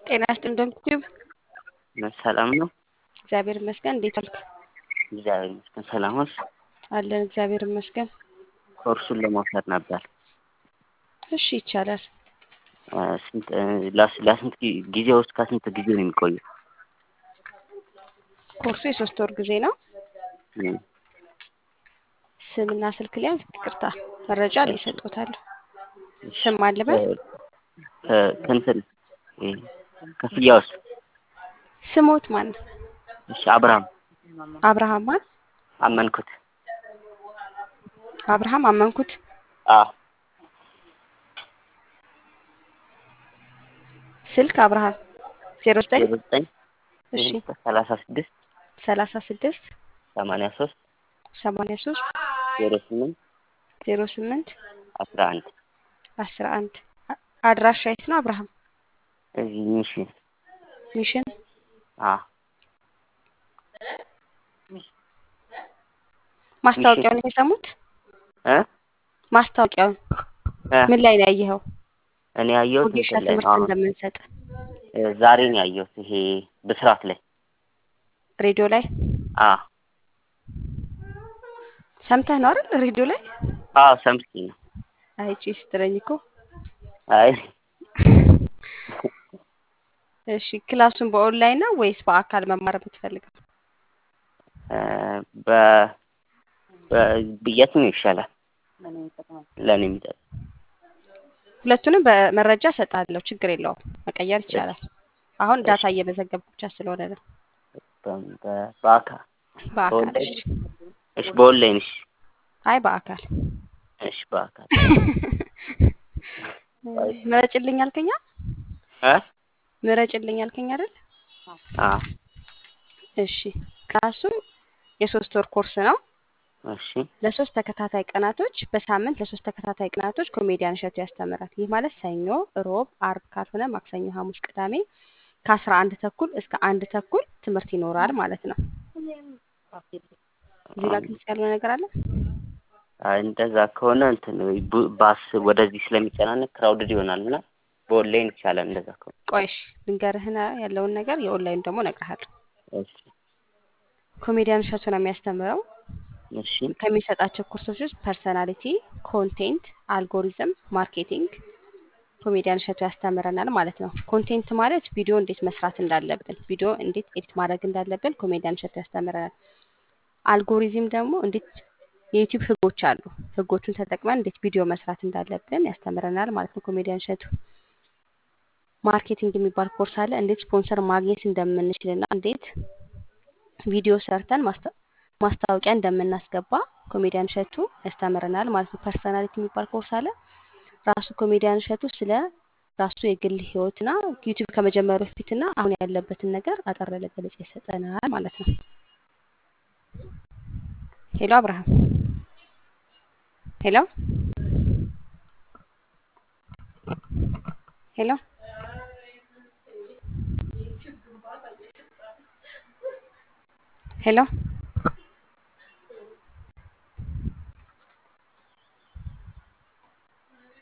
ጤና ይስጥልኝ እንደምትዩ ሰላም ነው። እግዚአብሔር ይመስገን። እንዴት ዋልክ? እግዚአብሔር ይመስገን። ሰላም ነሽ? አለን እግዚአብሔር ይመስገን። ኮርሱን ለመውሰድ ነበር። እሺ ይቻላል። እ፣ ስንት እ፣ ለስ- ለስንት ጊ- ጊዜ ውስጥ ከስንት ጊዜ ነው የሚቆየው? ኮርሱ የሶስት ወር ጊዜ ነው። እ፣ ስምና ስልክ ሊያዝ ይቅርታ መረጃ ላይ ይሰጡታለሁ። እሺ። ስም አልበል እ፣ ከ- ከእንትን እ፣ ክፍያውስ? ስሞት ማን ነው? እሺ። አብርሃም አብርሃም ማን? አመንኩት። አብርሃም አመንኩት። አ ስልክ አብርሃም ዜሮ ዘጠኝ ዜሮ ዘጠኝ እሺ ሰላሳ ስድስት ሰላሳ ስድስት ሰማንያ ሶስት ሰማንያ ሶስት ዜሮ ስምንት ዜሮ ስምንት አስራ አንድ አስራ አንድ አድራሻ የት ነው አብርሃም? እዚህ ሚሽን ሚሽን አ ማስታወቂያውን የሰሙት እ ማስታወቂያውን እ ምን ላይ ነው ያየኸው? እኔ ያየሁት ወጌሻ እንትን ላይ ነው። ትምህርት አሁን እንደምንሰጥ እ፣ ዛሬ ነው ያየሁት። ይሄ ብስራት ላይ ሬዲዮ ላይ አ ሰምተህ ነው አይደል? ሬዲዮ ላይ አዎ ሰምቼ ነው። አይቺ ስትለኝ እኮ አይ እሺ ክላሱን በኦንላይን ነው ወይስ በአካል መማር የምትፈልገው? እ፣ በ በ- የትኛው ይሻላል ለእኔ የሚጠቅም? ሁለቱንም በመረጃ እሰጥሃለሁ። ችግር የለውም መቀየር ይቻላል። አሁን ዳታ እሺ። እየመዘገብኩ ብቻ ስለሆነ ነው። በ- በ- በአካል በአካል በኦንላይን? እሺ። እሺ በኦንላይን እሺ አይ በአካል እሺ በአካል ምረጭልኝ አልከኛ እ ምረጭልኝ አልከኝ አይደል? አ እሺ ክላሱ የሶስት ወር ኮርስ ነው። እሺ ለሶስት ተከታታይ ቀናቶች በሳምንት ለሶስት ተከታታይ ቀናቶች ኮሜዲያን እሸቱ ያስተምራል። ይህ ማለት ሰኞ፣ ሮብ፣ አርብ ካልሆነ ማክሰኞ፣ ሐሙስ፣ ቅዳሜ ከአስራ አንድ ተኩል እስከ አንድ ተኩል ትምህርት ይኖራል ማለት ነው። እዚህ ጋር ግልጽ ያልሆነ ነገር አለ? አይ እንደዛ ከሆነ እንትን ቡ- ባስ ወደዚህ ስለሚጨናነቅ ክራውድድ ይሆናል እና በኦንላይን ይቻላል። እንደዛ ከሆነ ቆይሽ ልንገርህና ያለውን ነገር የኦንላይን ደግሞ እነግርሃለሁ። እሺ ኮሜዲያን እሸቱ ነው የሚያስተምረው። እሺ ከሚሰጣቸው ኮርሶች ውስጥ ፐርሰናሊቲ፣ ኮንቴንት፣ አልጎሪዝም፣ ማርኬቲንግ ኮሜዲያን እሸቱ ያስተምረናል ማለት ነው። ኮንቴንት ማለት ቪዲዮ እንዴት መስራት እንዳለብን፣ ቪዲዮ እንዴት ኤዲት ማድረግ እንዳለብን ኮሜዲያን እሸቱ ያስተምረናል። አልጎሪዝም ደግሞ እንዴት የዩቲዩብ ህጎች አሉ፣ ህጎቹን ተጠቅመን እንዴት ቪዲዮ መስራት እንዳለብን ያስተምረናል ማለት ነው ኮሜዲያን እሸቱ። ማርኬቲንግ የሚባል ኮርስ አለ፣ እንዴት ስፖንሰር ማግኘት እንደምንችልና እንዴት ቪዲዮ ሰርተን ማስታ- ማስታወቂያ እንደምናስገባ ኮሜዲያን እሸቱ ያስተምረናል ማለት ነው። ፐርሰናሊቲ የሚባል ኮርስ አለ። ራሱ ኮሜዲያን እሸቱ ስለ ራሱ የግል ህይወትና ዩቲዩብ ከመጀመሩ በፊትና አሁን ያለበትን ነገር አጠር ያለ ገለጻ ይሰጠናል ማለት ነው። ሄሎ አብርሃም፣ ሄሎ ሄሎ ሄሎ